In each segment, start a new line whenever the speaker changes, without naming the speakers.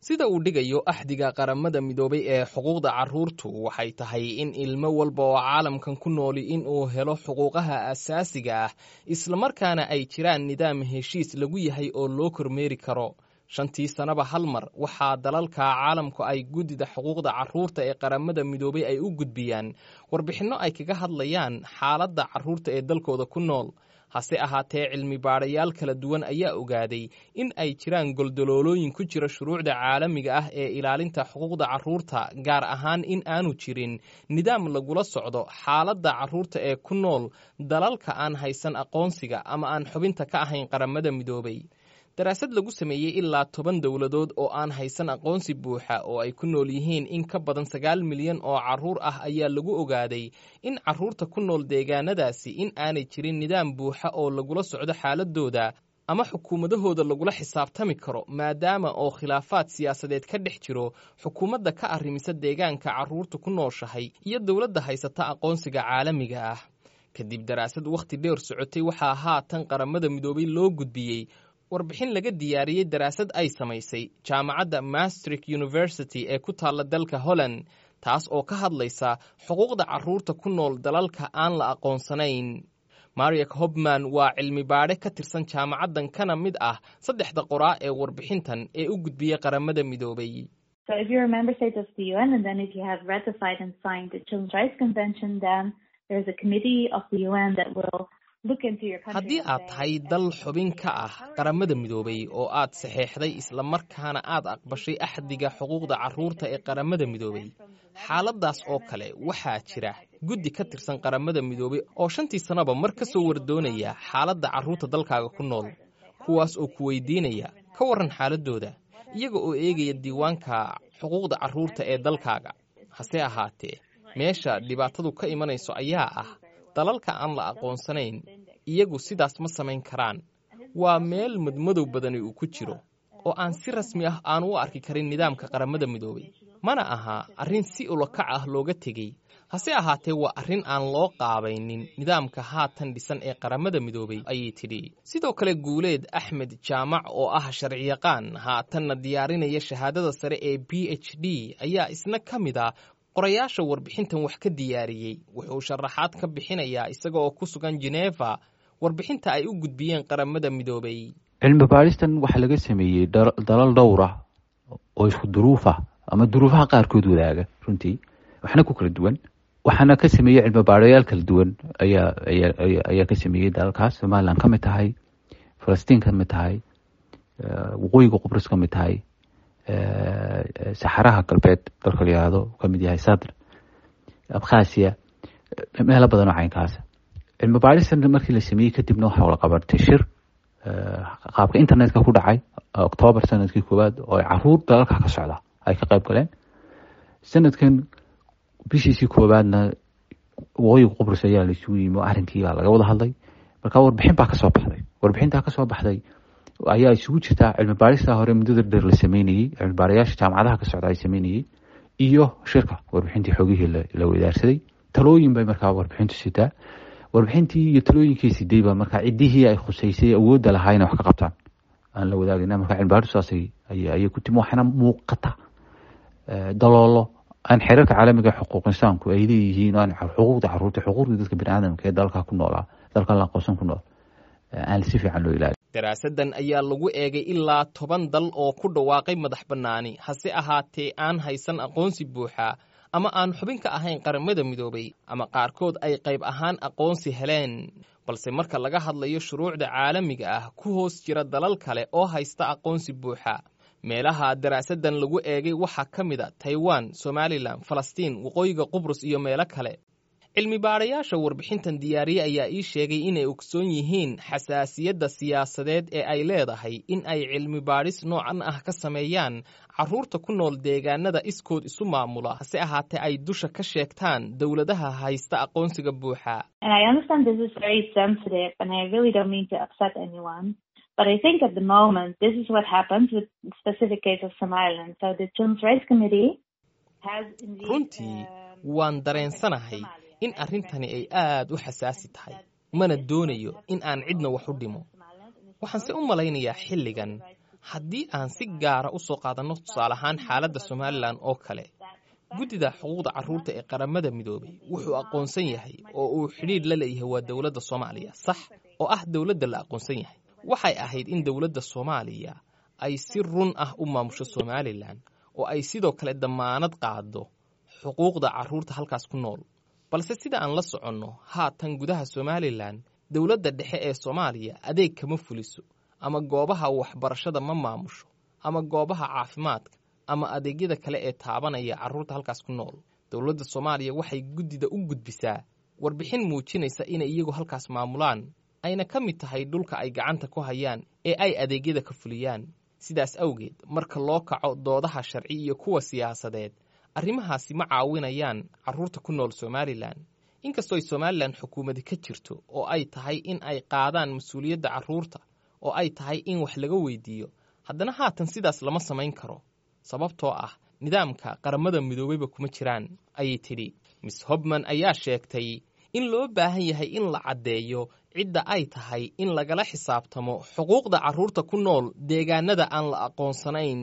sida uu dhigayo axdiga qaramada midoobay ee xuquuqda carruurtu waxay tahay in ilmo walba oo caalamkan ku nooli in uu helo xuquuqaha asaasiga ah islamarkaana ay jiraan nidaam heshiis lagu yahay oo loo kormeeri karo shantii sannaba hal mar waxaa dalalka caalamku ay guddida xuquuqda carruurta ee qaramada midoobay ay u gudbiyaan warbixinno ay kaga hadlayaan xaaladda carruurta ee dalkooda ku nool hase ahaatee cilmi baadhayaal kala duwan ayaa ogaaday in ay jiraan goldoloolooyin ku jira shuruucda caalamiga ah ee ilaalinta xuquuqda carruurta gaar ahaan in aanu jirin nidaam lagula socdo xaaladda carruurta ee ku nool dalalka aan haysan aqoonsiga ama aan xubinta ka ahayn qaramada midoobay daraasad lagu sameeyey ilaa toban dowladood oo aan haysan aqoonsi buuxa oo ay ku nool yihiin in ka badan sagaal milyan oo carruur ah ayaa lagu ogaaday in carruurta ku nool deegaanadaasi in aanay jirin nidaam buuxa oo lagula socdo xaaladooda ama xukuumadahooda lagula xisaabtami karo maadaama oo khilaafaad siyaasadeed ka dhex jiro xukuumadda ka arrimisa deegaanka carruurta ku nooshahay iyo dowladda haysata aqoonsiga caalamiga ah kadib daraasad wakhti dheer socotay waxaa haatan qaramada midoobay loo gudbiyey warbixin laga diyaariyey daraasad ay samaysay jaamacadda mastrik university ee ku taalla dalka holland taas oo ka hadlaysa xuquuqda carruurta ku nool dalalka aan la aqoonsanayn mariak hobman waa cilmi baadhe ka tirsan jaamacaddan kana mid ah saddexda qoraa ee warbixintan ee u gudbiyey qaramada midoobay haddii aad tahay dal xubin ka ah qaramada midoobay oo aad saxeexday islamarkaana aad aqbashay axdiga xuquuqda carruurta ee qaramada midoobay xaaladdaas oo kale waxaa jira guddi ka tirsan qaramada midoobay oo shantii sannaba mar ka soo wardoonaya xaaladda carruurta dalkaaga ku nool kuwaas oo ku weydiinaya ka warran xaaladooda iyaga oo eegaya diiwaanka xuquuqda carruurta ee dalkaaga hase ahaatee meesha dhibaatadu ka imanayso ayaa ah dalalka aan la aqoonsanayn iyagu sidaas ma samayn karaan waa meel madmadow badani uu ku jiro oo aan si rasmi ah aan u arki karin nidaamka qaramada midoobay mana aha arrin si ulakac ah looga tegey hase ahaatee waa arrin aan loo qaabaynin nidaamka haatan dhisan ee qaramada midoobay ayay tidhi sidoo kale guuleed axmed jaamac oo ah sharciyaqaan haatanna diyaarinaya shahaadada sare ee b h d ayaa isna ka mid a qorayaasha warbixintan wax ka diyaariyey wuxuu sharaxaad ka bixinayaa isaga oo ku sugan jeneva warbixinta ay u gudbiyeen qaramada midoobay
cilmi baadhistan waxaa laga sameeyey dalal dhowr ah oo isku duruuf ah ama duruufaha qaarkood wadaaga runtii waxna ku kala duwan waxaana ka sameeyey cilmi baadhayaal kala duwan ayaa ayaa ka sameeyey dalalkaas somalilan ka mid tahay falastiin ka mid tahay waqooyiga qubrus ka mid tahay saxaraha galbeed dalka la yihahdo kamid yahay sadr abkhasiya meelo badan oo caynkaasa cilmi baadhistan markii la sameeyey kadibna waxaa wala qabatay shir qaabka internetka ku dhacay octoobar sanadkii koowaad oo ay caruur dalalka ka socda ay ka qayb galeen sanadkan bishiisii koowaadna waqooyiga qubrus ayaa la isugu yimi arrinkii baa laga wada hadlay marka warbixin baa kasoo baxday warbixintaa kasoo baxday ayaa isugu jirtaa cilmi baadhista hore muddada dheer la sameynayey cilmi baarayaasha jaamacadaha ka socda ay sameynayey iyo shirka warbixintii xoogihii la wadaarsaday talooyin bay markaa warbixintu sitaa warbixintii iyo talooyinkii siday baa markaa ciddihii ay khuseysay awoodda lahaa inay wax ka qabtaan aan la wadaagayna marka cilmi baadhistu saas ayay ku timi waxaana muuqata daloolo aan xeerarka caalamiga xuquuq insaanku ay leeyihiin aan xuquuqda caruurta xuquuqda dadka biniaadamka ee dalka ku noolaa dalka la aqoonsan ku nool aan si fiican loo ilaali
daraasaddan ayaa lagu eegay ilaa toban dal oo ku dhawaaqay madax bannaani hase ahaatee aan haysan aqoonsi buuxa ama aan xubin ka ahayn qaramada midoobay ama qaarkood ay qayb ahaan aqoonsi heleen balse marka laga hadlayo shuruucda caalamiga ah ku hoos jira dalal kale oo haysta aqoonsi buuxa meelaha daraasaddan lagu eegay waxaa ka mid a taiwan somalilan falastiin waqooyiga qubrus iyo meelo kale cilmi baadhayaasha warbixintan diyaariye ayaa ii sheegay inay ogsoon yihiin xasaasiyadda siyaasadeed ee ay leedahay in ay cilmi baadhis noocan ah ka sameeyaan carruurta ku nool deegaanada iskood isu maamula hase ahaatee ay dusha ka sheegtaan dowladaha haysta aqoonsiga buuxa
But I think at the moment, this is what happens with the specific case of Somaliland. So the Children's Rights Committee has indeed...
runtii waan dareensanahay in arrintani ay aad u xasaasi tahay mana doonayo in aan cidna wax u dhimo waxaanse u malaynayaa xilligan haddii aan si gaara u soo qaadanno tusaale ahaan xaaladda somalilan oo kale guddida xuquuqda carruurta ee qaramada midoobay wuxuu aqoonsan yahay oo uu xidhiidh la leeyahay waa dowladda soomaaliya sax oo ah dowladda la aqoonsan yahay waxay ahayd in dowladda soomaaliya ay si run ah u maamusho somalilan oo ay sidoo kale dammaanad qaado xuquuqda carruurta halkaas ku nool balse sida aan la soconno haatan gudaha somalilan dowladda dhexe ee soomaaliya adeeg kama fuliso ama goobaha waxbarashada ma maamusho ama goobaha caafimaadka ama adeegyada kale ee taabanaya carruurta halkaas ku nool dowladda soomaaliya waxay guddida u gudbisaa warbixin muujinaysa inay iyagu halkaas maamulaan ayna ka mid tahay dhulka ay gacanta ku hayaan ee ay adeegyada ka fuliyaan sidaas awgeed marka loo kaco doodaha sharci iyo kuwa siyaasadeed arrimahaasi ma caawinayaan carruurta ku nool somalilan inkastoo ay somalilan xukuumadi ka jirto oo ay tahay in ay qaadaan mas-uuliyadda carruurta oo ay tahay in wax laga weydiiyo haddana haatan sidaas lama samayn karo sababtoo ah nidaamka qaramada midoobeyba kuma jiraan ayay tidhi miss hobman ayaa sheegtay in loo baahan yahay in la caddeeyo cidda ay tahay in lagala xisaabtamo xuquuqda carruurta ku nool deegaanada aan la aqoonsanayn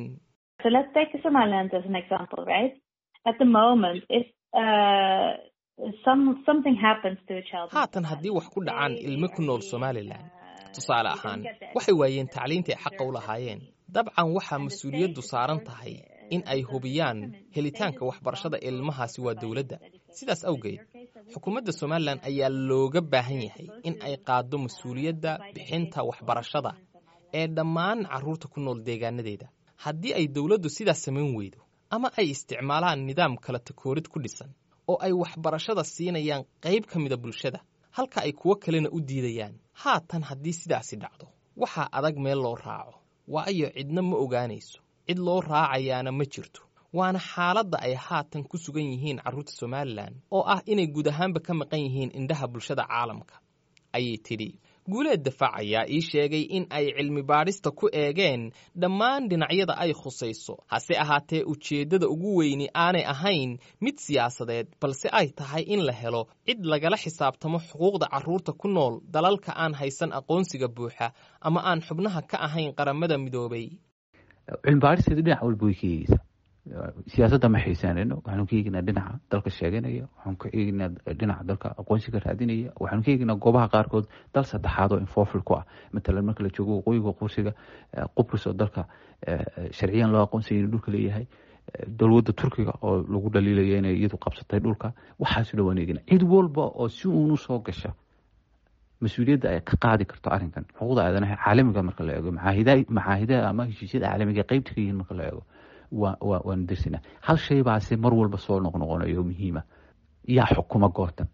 haatan haddii wax ku dhacaan ilmo ku nool somalilan tusaale ahaan waxay waayeen tacliinta ay xaqa u lahaayeen dabcan waxaa mas-uuliyaddu saaran tahay in ay hubiyaan helitaanka waxbarashada ilmahaasi waa dowladda sidaas awgeed xukuumadda somalilan ayaa looga baahan yahay in ay qaaddo mas-uuliyadda bixinta waxbarashada ee dhammaan carruurta ku nool deegaanadeeda haddii ay dowladdu sidaas samayn weydo ama ay isticmaalaan nidaam kala takoorid ku dhisan oo ay waxbarashada siinayaan qayb ka mida bulshada halka ay kuwo kalena u diidayaan haatan haddii sidaasi dhacdo waxaa adag meel loo raaco waayo cidna ma ogaanayso cid loo raacayaana ma jirto waana xaaladda ay haatan ku sugan yihiin carruurta somalilan oo ah inay guud ahaanba ka maqan yihiin indhaha bulshada caalamka ayay tidhi guuleed dafaac ayaa ii sheegay in ay cilmi baadhista ku eegeen dhammaan dhinacyada ay khusayso hase ahaatee ujeeddada ugu weyni aanay ahayn mid siyaasadeed balse ay tahay in la helo cid lagala xisaabtamo xuquuqda carruurta ku nool dalalka aan haysan aqoonsiga buuxa ama aan xubnaha ka ahayn qaramada midoobay
cilmi baadhisteedu dhinac walba way ka eegeysaa siyaasadda ma xiisaanayno waxaanu ka eegeynaa dhinaca dalka sheeganaya waxaanu ka eegeynaa dhinaca dalka aqoonsiga raadinaya waxaanu ka eegeynaa goobaha qaarkood dal saddexaad oo infofil ku ah matalan marka la joogo waqooyiga qursiga qubrus oo dalka sharciyan loo aqoonsaya inuu dhulka leeyahay dowladda turkiga oo lagu dhaliilaya inay iyadu qabsatay dhulka waxaasu dhan waan eegeynaa cid walba oo si uunu soo gasha mas-uuliyadda ay ka qaadi karto arrinkan xuquuqda aadanaha caalamiga marka la eego maxaahidaha ama heshiisyada caalamiga qeybta ka yihiin marka la eego waanu dirsinaa hal shay baase mar walba soo noqnoqonayo muhiima yaa xukuma goobtan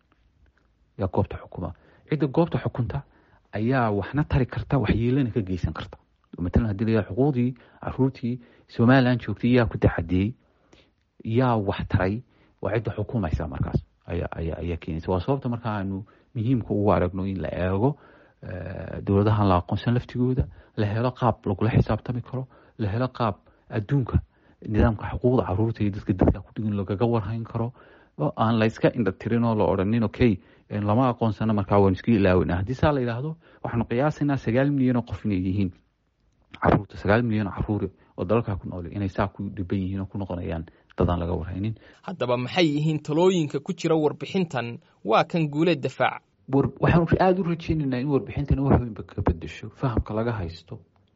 yaa goobta xukuma cidda goobta xukunta ayaa waxna tari karta waxyeelana ka geysan karta matalan hadii la xuquuqdii caruurtii somalilan joogtay yaa ku taxadiyey yaa wax taray waa cidda xukumaysa markaas ayaa keenaysa waa sababta marka aanu muhiimka ugu aragno in la eego dowladahan la aqoonsan laftigooda la helo qaab lagula xisaabtami karo la helo qaab adduunka nidaamka xuquuqda caruurta iyo dadka dadka kudhigan lagaga warhayn karo oo aan la iska indha tirin oo la odhanin okay lama aqoonsana markaa waan isku ilaawina haddii saa la yidhaahdo waxaanu qiyaasaynaa sagaal milyan oo qof inay yihiin caruurta sagaal milyan oo caruur oo dalalkaa ku nool inay saa ku dhiban yihiin oo ku noqonayaan dadaan laga warhaynin
haddaba maxay yihiin talooyinka ku jira warbixintan waa kan guuleed dafaac
waxaanu aada u rajeynaynaa in warbixintan wax weynba ka bedesho fahamka laga haysto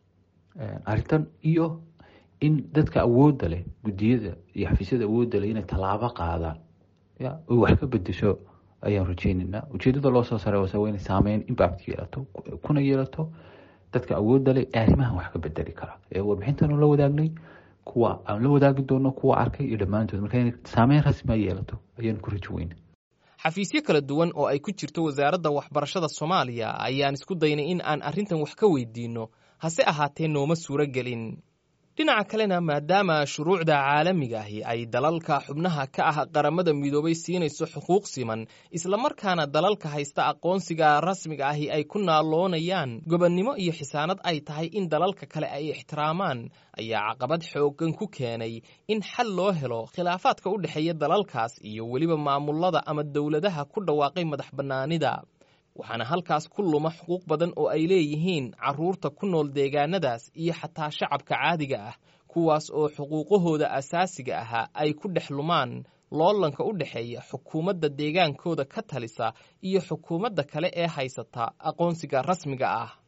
arrintan iyo in dadka awoodda leh guddiyada iyo xafiisyada awoodda leh inay tallaabo qaadaan ya oy wax ka bedesho ayaan rajeynaynaa ujeedada loo soo saray waa inay saameyn impact yeelato kuna yeelato dadka awoodda leh ee arrimahan wax ka bedeli kara ee warbixintan la wadaagnay kuwa aan la wadaagi doono kuwa arkay iyo dhammaantood marka inay saameyn rasmi a yeelato ayaan ku rajo weyna
xafiisyo kala duwan oo ay ku jirto wasaaradda waxbarashada soomaaliya ayaan isku daynay in aan arrintan wax ka weydiinno hase ahaatee nooma suuro gelin dhinaca kalena maadaama shuruucda caalamiga ahi ay dalalka xubnaha ka ah qaramada midoobay siinayso xuquuq siman islamarkaana dalalka haysta aqoonsiga rasmiga ahi ay ku naaloonayaan gobonnimo iyo xisaanad ay tahay in dalalka kale ay ixtiraamaan ayaa caqabad xooggan ku keenay in xal loo helo khilaafaadka u dhexeeya dalalkaas iyo weliba maamulada ama dowladaha ku dhawaaqay madax bannaanida waxaana halkaas ku luma xuquuq badan oo ay leeyihiin carruurta ku nool deegaanadaas iyo xataa shacabka caadiga ah kuwaas oo xuquuqahooda asaasiga ahaa ay ku dhex lumaan loolanka u dhexeeya xukuumadda deegaankooda ka talisa iyo xukuumadda kale ee haysata aqoonsiga rasmiga ah